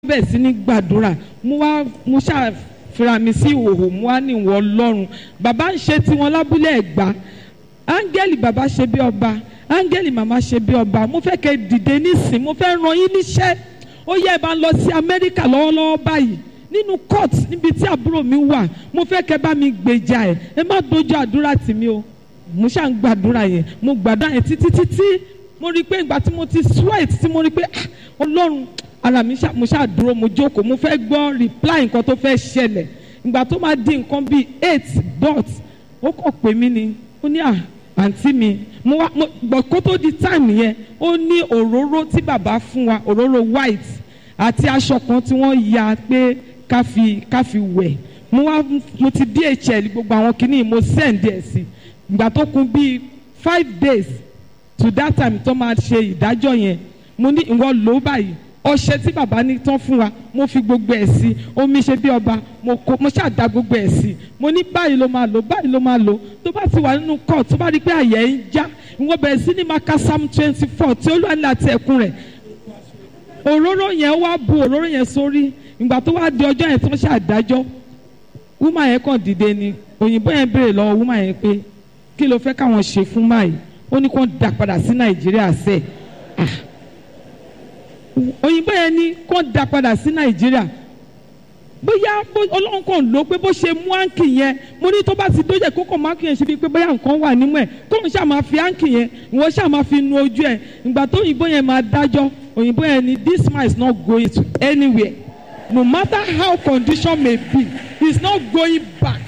bẹ̀rẹ̀ sí ní gbàdúrà mo wá mo ṣàfihàn mi sí ìhòòhò mo wá ní ìwọ ọlọ́run bàbá ń ṣe tiwọn lábúlé ẹ̀gbá áńgẹ́lì bàbá ṣe bí ọba áńgẹ́lì màmá ṣe bí ọba mo fẹ́ kẹ́ dìde nísìn mo fẹ́ ràn yín níṣẹ́ ó yẹ ẹ bá ń lọ sí amẹ́ríkà lọ́wọ́lọ́wọ́ báyìí nínú court níbi tí àbúrò mi wà mo fẹ́ kẹ́ bá mi gbèjà ẹ̀ ẹ má dojú àdúrà tì mí o mo ṣáà ń gbàdúrà yẹn mo gbàdúrà yẹn títí títí mo rí i pé ìgbà tí mo ti sweat tí mo rí i pé ah ọlọ́run ara mi ṣá mo ṣáà dúró mo jókòó mo fẹ́ gbọ́ reply nǹkan tó fẹ́ ṣẹlẹ̀ ìgbà tó máa di nǹkan bíi eight dot ó kàn pè mí ni ó ní à àǹtí mi mo wá mo gbọ́ kó tó di time yẹn ó ní òróró tí bàbá fún wa òróró white àti aṣọ kan tí wọ́n ya pé ká fi ká fi wẹ̀ mo wá mo ti DHL gbogbo àwọn kìíní mo send ẹ̀ sí ìgbà tó kún bíi five days to that time tó máa ṣe ìdájọ́ yẹn mo ní ìwọ lò ó báyìí ọṣẹ tí bàbá ní tán fún wa mo fi gbogbo ẹ̀ sí omi ṣe bí ọba mo kó mo ṣàdá gbogbo ẹ̀ sí mo ní báyìí ló máa lò báyìí ló máa lò tó bá ti wà nínú court tó bá rí pé àyẹ̀ ń já ìwọ bẹ̀rẹ̀ sí ní maka psalm twenty four tí olúwa ní àti ẹ̀kún rẹ̀ òróró yẹn wá bu òróró yẹn sórí ìgbà tó wá di ọjọ́ yẹn tó ń ṣàdájọ́ wúmà yẹn kàn dìde ni òyìnbó yẹn béèrè lọ́wọ́ wúmà yẹn pé kí ló fẹ́ káwọn ṣe fún máyì ó ní kó dà padà sí nàìjíríà sẹ́ẹ̀ ah òyìnbó yẹn ní kó dá padà sí nàìjíríà bóyá ọlọ́run kàn ló pé bó ṣe mú áǹkì yẹn mo ní tó bá ti dójẹ́ kó kàn má kì yẹn ṣe bíi pé bóyá nǹkan wà nímú ẹ̀ kó n ṣáà máa fi áǹkì yẹn ìwọ ṣáà máa fi nu ojú ẹ̀ ìgbà tó òyìnbó yẹn máa dájọ́ òyìnbó yẹn ní this man is not going to anywhere no matter how condition may be he is not going back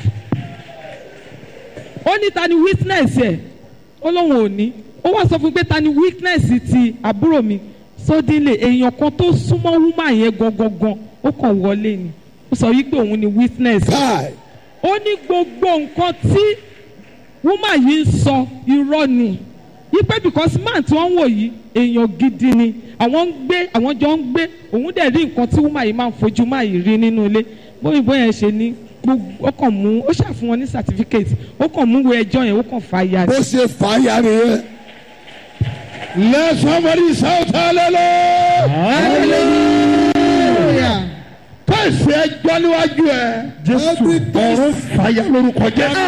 ó ní ta ni witness ẹ̀ ó lóun ò ní ó wá sọ fún mi pé ta ni witness ti àbúrò mi sódìlẹ̀ èèyàn kan tó súnmọ́ wúmà yẹn gangan ó kàn wọlé ni ó sọ wípé òun ni witness ó ní gbogbo nǹkan tí wúmà yìí ń sọ irọ́ ni wípé because man tí wọ́n ń wò yìí èèyàn gidi ni àwọn ń gbé àwọn jọ ń gbé òun dẹ̀ rí nǹkan tí wúmà yìí máa ń fojú máa yìí rí nínú ilé bóyìnbó yẹn ṣe ní gbogbo ó kàn mú ó ṣàfihàn wọn ní certificate ó kàn mú wo ẹjọ́ yẹn ó kàn fà ya bó ṣe fà á ya nìyẹn. Let somebody shout hallelujah. Hallelujah. Káìsì ẹjọ́ níwájú ẹ. Jésù ọ̀run fàyà lórúkọ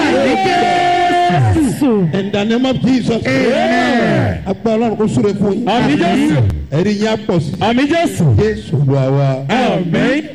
Jésù. In the name of Jesus. Agbára Ọlọ́run kò súre fún yín. Àmín Jésù. Ẹ̀rí yín á pọ̀ sí. Àmín Jésù. Jésù Olúwa wa. Àmín.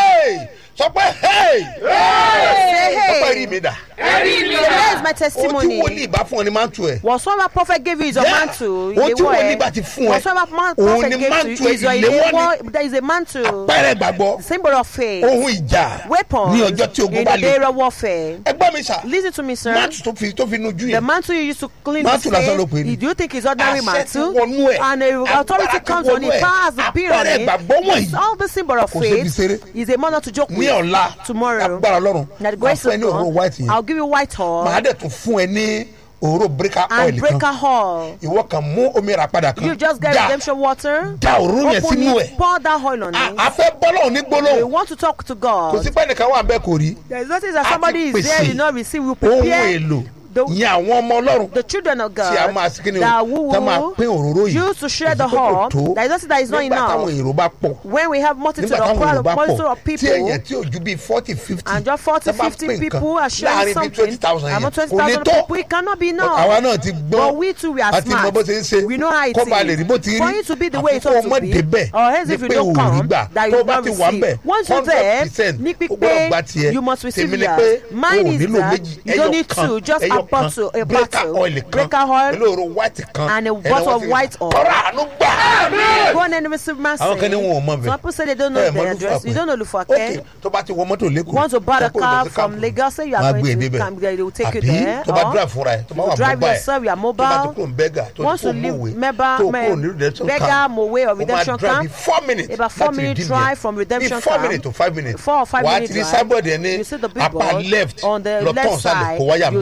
sọ pé hey Say, sọ pé hey. rí mi dà Here is my ohun tí testimony. wòlíì bá fún ọ ni máa ń tu ẹ. Whatsoever prophet gave you is your Yeah. mantle. Ohun tí wòlíì bá ti fún ẹ, Whatsoever man- òun prophet ni gave to mantle you is your ìléwọ́ ni. ìléwọ́. There is a mantle. pẹ́rẹ́ gbàgbọ́ Symbol of faith. ohun ìjà Weapons. ní ọjọ́ tí ogun in bá the le. area of warfare. ẹ gbọ́ mi sà Listen to me, sir. máàtù tó fi tó fi nujú The yẹn mantle you used to clean Mantle the lásán ló pè ní. Do you think it's ordinary Àṣẹ ti mantle? wọnú ẹ̀. And a authority Agbára ti comes on wọnú it. ẹ̀. Power has to be on Àpẹẹrẹ it. ìgbàgbọ́ wọ̀nyí It's all the symbol of kò ṣe fi faith. ṣeré. Is a manner to joke ní with. ọ̀la Tomorrow. agbára ọlọ́run That the máa grace fún ẹ of ní òróró white God. yẹn I'll give you white màá oil dẹ̀ tún fún ẹ ní òróró breaker oil and breaker kan oil. ìwọ kan mú omi rà padà kan You just get dà redemption water. dà òróró yẹn Open sínú it, ẹ̀ pour that oil on a it. a fẹ́ bọ́lọ̀ ní We gbólóhùn want to talk to kò God. sí pé nìkan wà bẹ́ẹ̀ kò rí There is nothing that A ti somebody is there, pèsè you not receive. We ohun prepare èlò the, ìyẹn àwọn ọmọ ọlọ́run the children of tí a God máa sí kí ni o that who tá máa pín òróró yìí use to share the Kò sí pé kò whole. tó. There is nothing that is not nígbà táwọn enough. èrò bá pọ̀ When we have multitude nígbà of táwọn èrò crowd, bá multitude pọ̀ of tí èèyàn people, tí ò ju bíi forty fifty and just 40, 50 people are sharing something, among 20,000 people, it cannot be enough. àwa náà ti gbọ́n But we too, we are àti mọ smart. bó ṣe ń ṣe We know how it kó ba lè rí bó is. ti rí For you to be the way it àkókò ought to ọmọ be, débẹ̀ or else if ni you pé don't ò rí come, gbà that you tó will bá not ti wà ń bẹ̀ receive. Once you're there, ní o gbọ́dọ̀ gba pípé, tiẹ̀ you must receive tèmi ni yours. pé Mine o is nílò that méjì you don't ẹyọ need kan two, just a ẹyọ kan bottle, a breaker bottle, oil kan breaker oil, olóòrò white kan and a ẹ̀nà bottle wọ́n of ti- white oil. ọ̀rọ̀ àánú gbà. Go on and receive mercy. àwọn kan ní wọn ò mọ bẹ Some people say they don't know ẹ the mọ address. You don't know Lufake. ok tó bá ti wọ mọ́tò lẹ́kọ̀ọ́ Want to buy a sọ pé o lọ car sí from camp. Lagos, say you are Wọ́n á going gbé to e débẹ̀. camp, they will take you Àbí there. tó bá or drive fúnra ẹ̀ tó bá you wà drive mobile yourself, you are tó bá ti mobile. kúrò ní bẹ́gà tó Once ti you kúrò leave mọ̀wé Meba- tó Me- kúrò ní redemption Bega, camp Mowe or ó máa redemption drive camp. bí four minutes About four láti minute redeem drive yẹn. from redemption bí four camp. minutes to five minutes Four or five wàá minute ti rí drive. sábọ̀dì ẹ̀ ní You see the big apá board left on the lọ left tán sálẹ̀ side. kó wáyà You bẹ́ẹ̀ turn and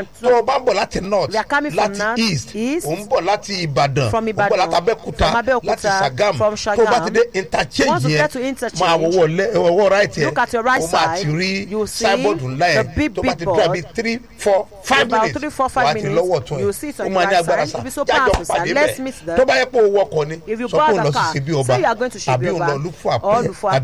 and tó o bá ń bọ̀ láti north We are coming from láti north, east east, ò ń bọ̀ láti ìbàdàn from ò ń bọ̀ Ìbàdàn, láti abẹ́kúta from Abẹ́òkúta, láti sagam from tó o bá Sagamu. ti dé interchange Once you yẹn get to interchange, máa wọwọ́ lẹ́ ọwọ́ right yẹn look at your right o máa side, ti rí you will see signboard ńlá the yẹn big, tó bá big ti board. dúró àbí three four five About minutes three, four, five wà á ti minutes, lọ́wọ́ tún you will see it on ó your máa ní right agbára side. sá It will be so jájọ powerful, sir. pàdé Let's meet bẹ́ẹ̀ there. tó bá yẹ pé o wọkọ̀ ni If you sọ pé o bought lọ a sí car, ṣe bí say ọba you are going to àbí Ṣebí o Ọba lọ lùfọ́ or Lufo àpẹ́